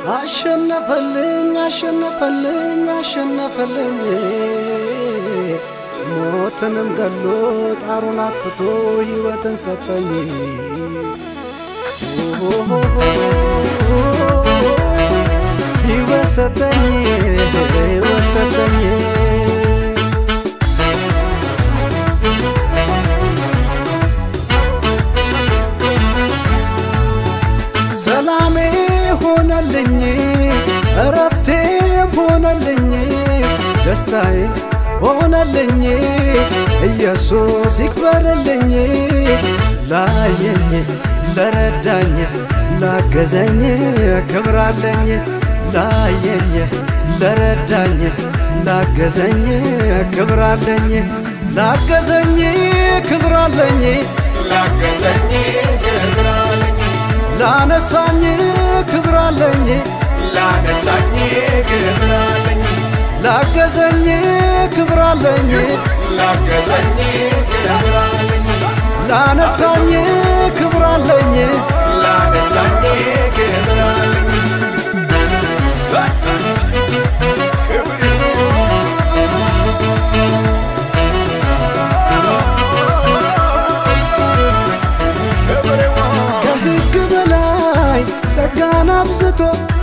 አሸነፈልኝ አሸነፈልኝ አሸነፈልኝ ሞትንም ገሎ ጣሩን አጥፍቶ ሕይወትን ሰጠኝ ሕይወት ሰጠኝ ሕይወት ሰጠኝ ሰላሜ ሆነልኝ እረፍቴም ሆነልኝ ደስታዬ ሆነልኝ ኢየሱስ ይክበርልኝ ላየኝ ለረዳኝ ላገዘኝ ክብራለኝ ላየኝ ለረዳኝ ላገዘኝ ክብራለኝ ላገዘኝ ክብራለኝ ላገዘኝ ክብራለኝ ላነሳኝ ክብራለኝ ላነሳኝ ክብራለኝ ላገዘኝ ክብራለኝ ላገዘኝ ክብራለኝ ላነሳኝ ክብራለኝ ላነሳኝ ክብራለኝ ከሕግ በላይ ጸጋን አብዝቶ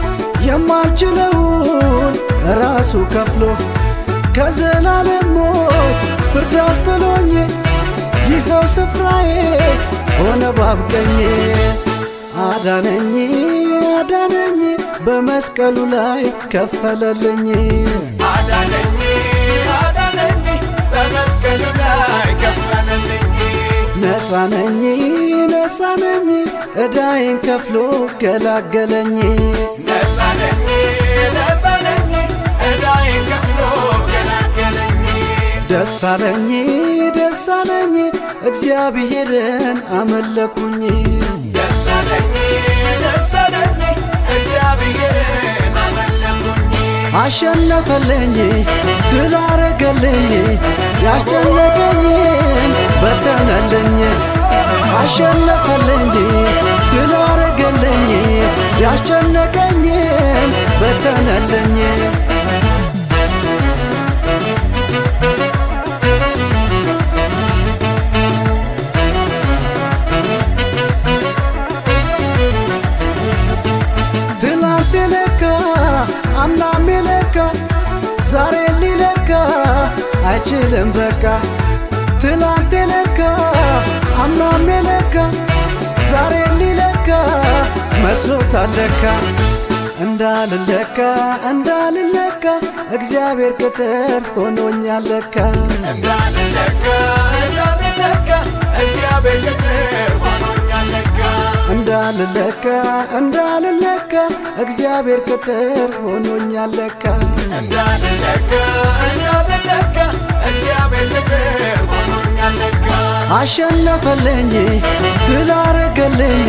የማልችለውን ራሱ ከፍሎ ከዘላለም ሞት ፍርድ አስጥሎኝ ይኸው ስፍራዬ ሆነ ባብቀኝ አዳነኝ አዳነኝ በመስቀሉ ላይ ከፈለልኝ አዳነኝ አዳነኝ በመስቀሉ ላይ ከፈለልኝ ነፃነኝ ነፃነኝ ዕዳዬን ከፍሎ ገላገለኝ ነፃነኝ ነፃነኝ ዕዳዬን ከፍሎ ገላገለኝ ደስ አለኝ ደስ አለኝ እግዚአብሔርን አመለኩኝ ደስ አለኝ ደስ አለኝ እግዚአብሔርን አመለኩኝ አሸነፈልኝ ድል አረገልኝ ያስጨነቀኝን በተነልኝ አሸነፈልኝ ድል አረገልኝ ያስጨነቀኝን በተነልኝ ትላንት ለካ አምናም ለካ ዛሬ ሊለካ አይችልም በቃ ትላንት ለካ አምናም ለካ ዛሬ ሊለካ መስሎታል ለካ እንዳልለካ እንዳልለካ እግዚአብሔር ቅጥር ሆኖኛል ለካ እንዳልለካ እንዳልለካ እግዚአብሔር ቅጥር ሆኖኛል ለካ እንዳልለካ እንዳልለካ እግዚአብሔር ቅጥር ሆኖኛል ለካ እንዳልለካ እንዳልለካ እግዚአብሔር ቅጥር ሆኖኛል ለካ አሸነፈልኝ ድል አረገልኝ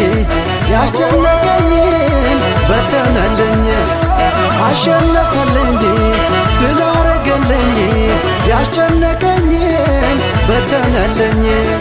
ያስጨነቀኝን በተነልኝ አሸነፈልኝ ድል አረገልኝ ያስጨነቀኝን በተነልኝ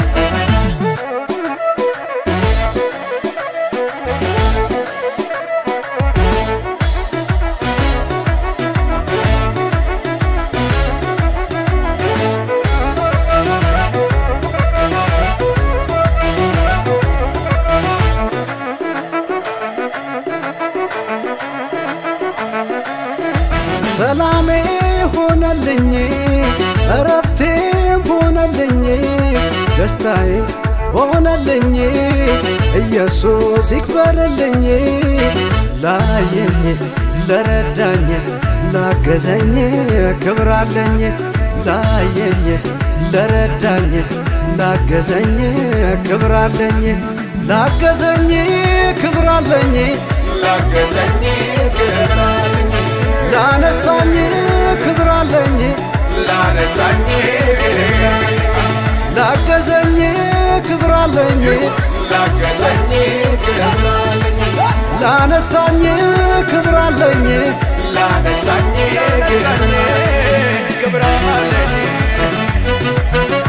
ሰላሜ ሆነልኝ እረፍቴም ሆነልኝ ደስታዬም ሆነልኝ ኢየሱስ ይክበርልኝ ላየኝ ለረዳኝ ላገዘኝ ክብራለኝ ላየኝ ለረዳኝ ላገዘኝ ክብራለኝ ላገዘኝ ክብራለኝ ላገዘኝ ክብራለኝ ላነሳኝ ክብራለኝ ላነሳኝ ክብራለኝ ላገዘኝ ክብራለኝ ላገዘኝ ክብራለኝ ላነሳኝ ክብራለኝ ላነሳኝ ክብራለኝ